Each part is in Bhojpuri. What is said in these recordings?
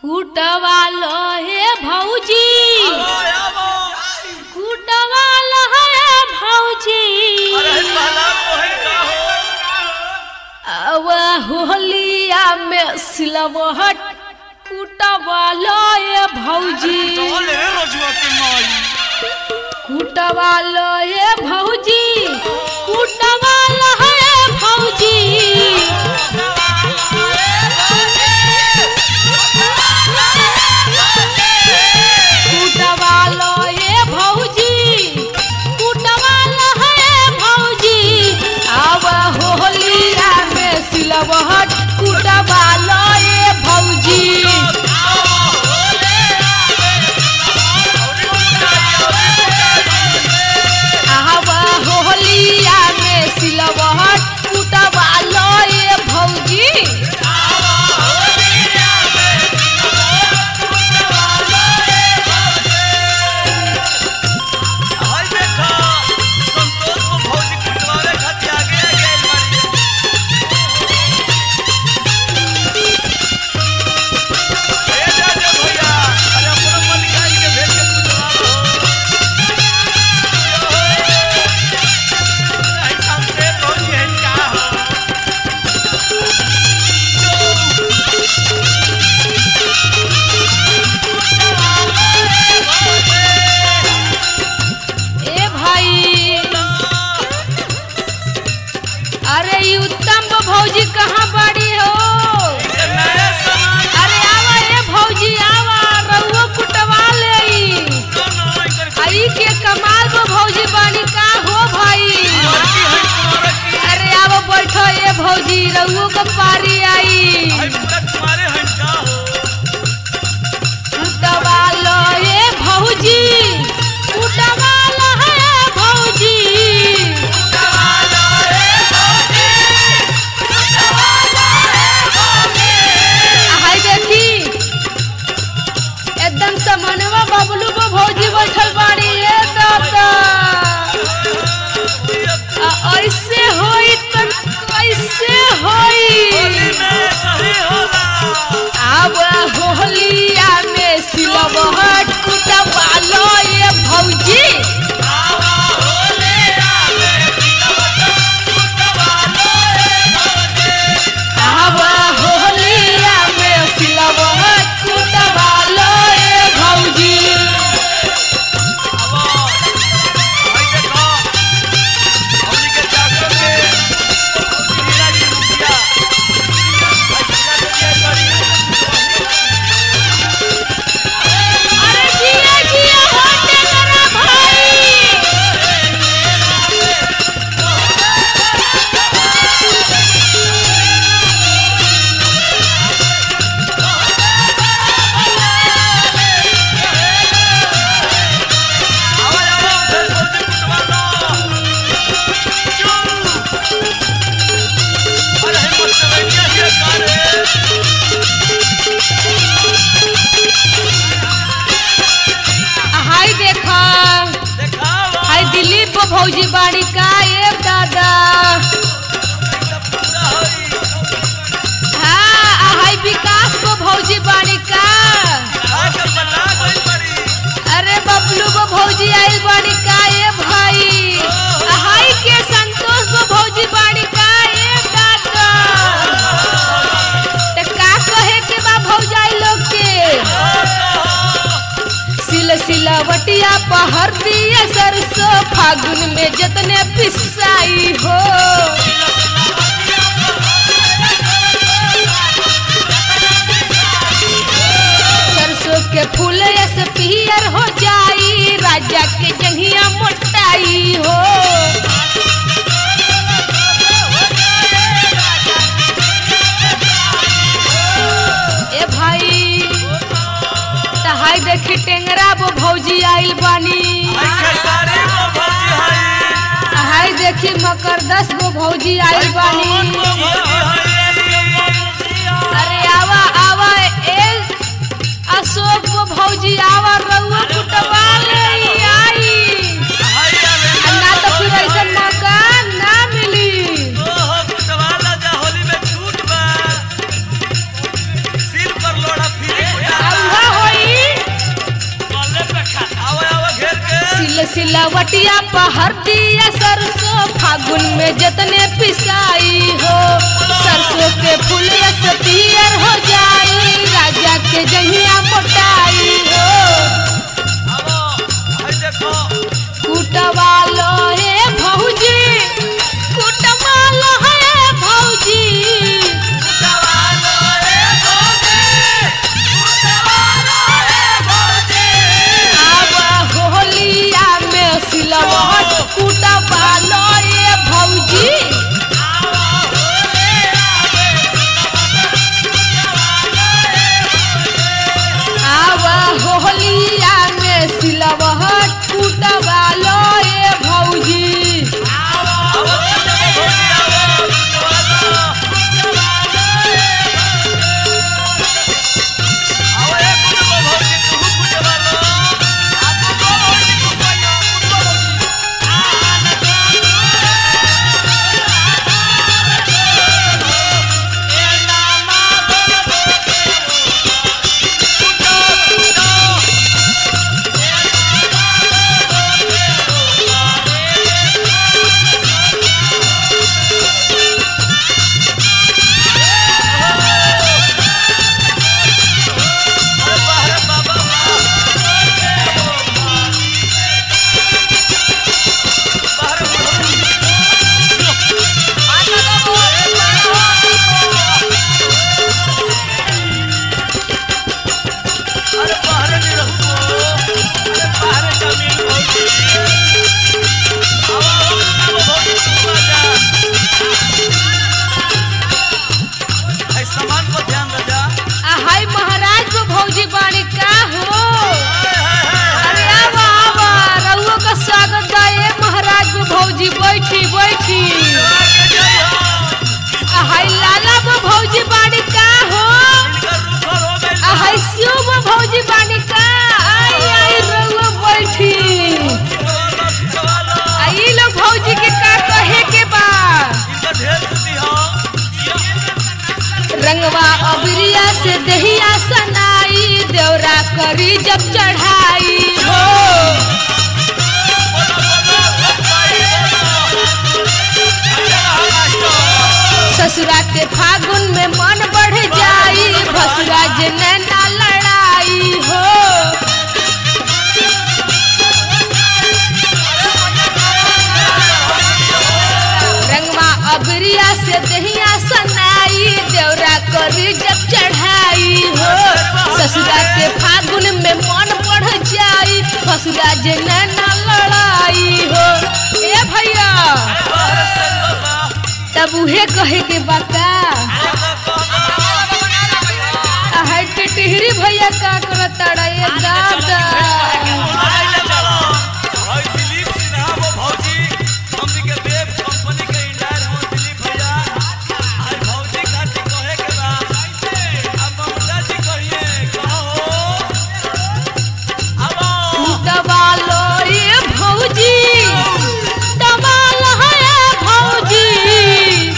कुटवा लो हे भौजी आवा, आवा। कुटवा लो हे भौजी अरे पहला मोहन का हो अब होलिया में सिलवहट कुटवा लो हे भौजी टोल रे रोजुआ के माई कुटवा लो हे भौजी कुटवा लो हे भौजी कुटवा लो हे भौजी कुटवा लो हे भौजी अब होलिया में सिलवहट कुटवा लो हे भौजी आवा होलिया में सिलवहट कुटवा लो ये भौजी हाय देखा संतोष को भौजी कुटवावे खातिर आगे आगे आइल बाड़ी ए जाजे भैया अरे अपना मलिका जी के भेज के कुटवावा हो नहीं सामने भौजी है का हो ए भाई अरे ई उत्तम भौजी कहाँ बड़ी हो ये नया सामान अरे आवा ए भौजी आवा रउओ कुटवा ले ई तो ना इधर आई के कमाल बो भौजी बानी का हो भाई लड़की है तुम्हारा की अरे आवो बैठो ए भौजी रउओ का पारी आई हाय बेटा तुम्हारे हैं का हो कुटवा लो ए भौजी कुटवा लो हे भौजी हाय देखी एकदम समनवा बबलू को भौजी बैठल बाड़ी ए दादा आ, ऐसे होई त कैसे होई होली में सही होला अब होलिया में सिलवहट कुटवा लो ये भौजी अब होलिया में सिलवहट कुटवा लो ये भौजी हाय देखो हमनी के चाचा के मीरा जी रुपया हाय सीधा के लिए करी अरे जिया जिया होते मेरा भाई आवाज आवाज उधर बोलते कुटवा लो अरे हिम्मत से बैठिया ही कारे हाय देखा देखावा हाय दिलीप भौजी बाड़ी का ए दादा सब पूरा होई हाँ आ हाय विकास को भौजी बाड़ी का आके बता गई बड़ी अरे बबलू को भौजी आइल बाड़ी का ए भाई आ हाय के संतोष को भौजी बाड़ी का ए दादा ते का कहे के बा भौजाई लोग के सिल सिलावटिया पहर दिए सरसों फागुन में जतने पिसाई हो सरसों के फूल ऐसे पियर हो जाई राजा के जंघिया मोटाई हो ए भाई तहाई देखी टेंगरा वो भौजी आइल बानी आके सारी वो भौजी हाय हाय देखी मकर दस गो भौजी आइल बानी वो भौजी हाय अरे आवा आवा ए अशोक गो भौजी आवा रउआ कुटवा ले आई हाय आ ना तो फिर ऐसा मौका ना मिली ओहो कुटवाला जा होली में छूट बा सिलावटिया पहर दिया सरसों फागुन में जतने पिसाई हो सरसों के फूल से पियर हो जाई राजा के जहिया मोटाई हो आवो हई देखो कुटवा लो हे भौजी कुटवा लो हे भौजी आब होलिया में सिलवट कुटवा लो हे भौजी आब होलिया में सिलवट कुटवा लो हे भौजी आवो भौजी आवो आवो एक कुटबो भौजी तू कुटबा लो आपको भौजी कुटबा कुटबा अरे बाहर नहीं रहू अरे बाहर जमीन भौजी आवा आवा भौजी तू आ जा भाई सामान को ध्यान दे जा आ हाय महाराज को भौजी बाड़ी का हो अरे आवा आवा रउआ का स्वागत बा ए महाराज को भौजी बैठी बैठी आ हाय लाला को भौजी बाड़ी का हो आ हाय शिव को भौजी बाड़ी का आई आई रउआ बैठी आ ई लोग भौजी के का कहे के बा रंगवा अबरिया से दहिया सनाई देवरा करी जब चढ़ाई हो ससुरा के फागुन में मन बढ़ जाई भसुरा जे नैना लड़ाई हो रंगवा अबरिया से दहिया सनाई देवरा करी जब चढ़ाई हो ससुरा के फागुन में मन बढ़ जाई भसुरा जे नैना लड़ाई हो ए भैया तब उहे कहे के बाका हाय टिहरी भैया का करता रे दादा दबालो ये भौजी दबालो है भौजी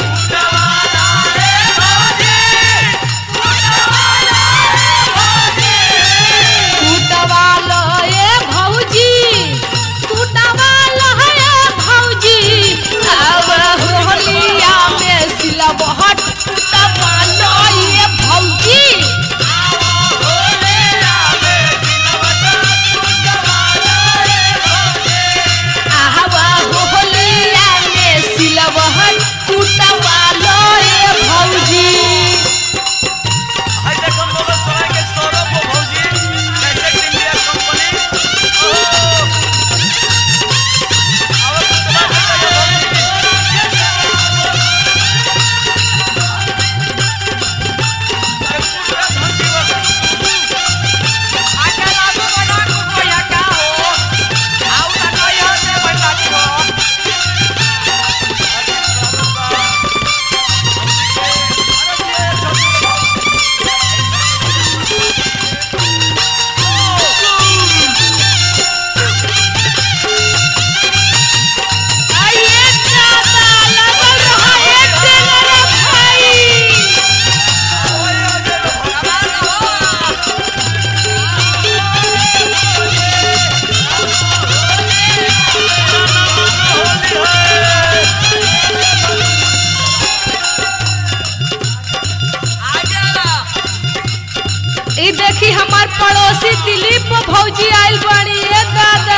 देखी हमार पड़ोसी दिलीप भौजी आइल बड़ी ए दादा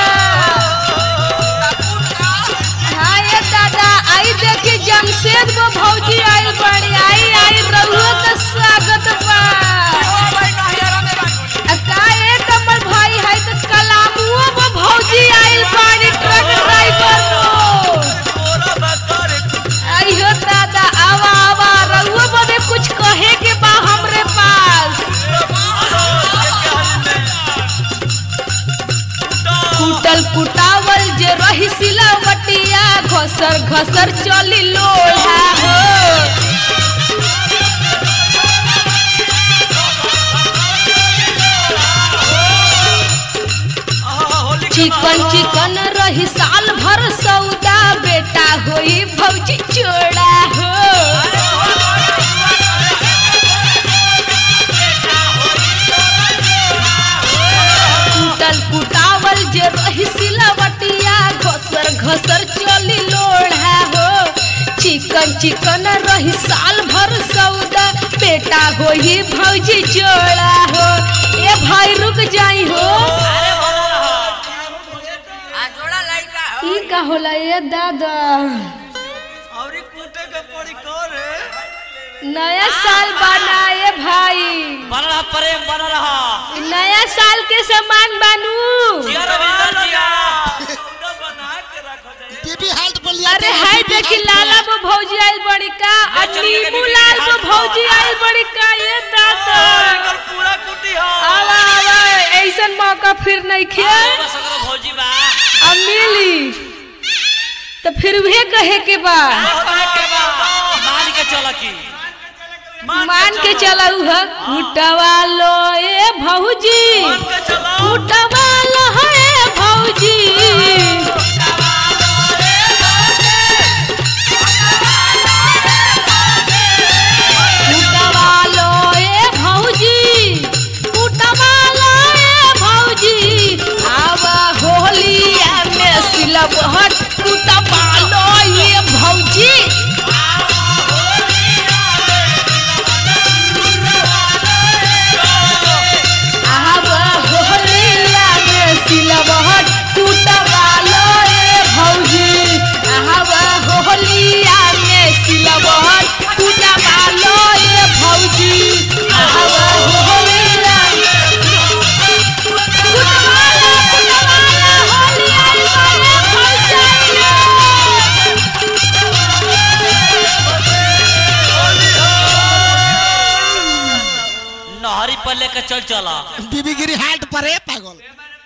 हाँ ये दादा आई देखी जमशेद वो भौजी आइल बड़ी आई आई रहुआ का स्वागत बा आ का ए कमल भाई है तो कलामुओ वो भौजी आइल बड़ी ट्रक ड्राइवर वो आइयो दादा आवा आवा रहुआ बदे कुछ कहे के बा हमरे पास कुटल कुटावल जे रही सिलावटिया घसर घसर चली लोढ़ा हो चिकन चिकन रही साल भर सौदा बेटा होई भौजी चोड़ा हो कुटल कुटावल जे रही सिलावटिया घसर घसर चली लोढ़ा हो चिकन चिकन रही साल भर सौदा बेटा होई भौजी चोड़ा हो ए भाई रुक जाई हो ई का होला ए दादा नया साल बनाए भाई बन रहा प्रेम बन रहा नया साल के सामान बानू जिया रविंदर जिया बीबी हेल्थ पर लिया अरे हाय देखी लाला वो भौजी आइल बड़ी का और नीमू लाल वो भौजी आइल बड़ी का ये दादा पूरा कुटी हो आवा आवा ऐसन मौका फिर नहीं खे सगरो भौजी बा अब मिली तो फिर वे कहे के बा मान के चल की मान के चला ह कुटवा लो ए भौजी कुटवा लो ए भौजी कुटवा लो ए भौजी कुटवा लो ए भौजी आवा होलिया में सिलबहट कुटवा लो ए भौजी आवा होलिया में सिलबहट कुटवा लो ए भौजी आवा होलिया में सिलबहट कुटवा लो ए भौजी आवा होलिया कुटवा लो कुटवा लो होलिया में भौजी नहरी पर लेकर चल चला बीबी गिरी हेल्थ पर है पागल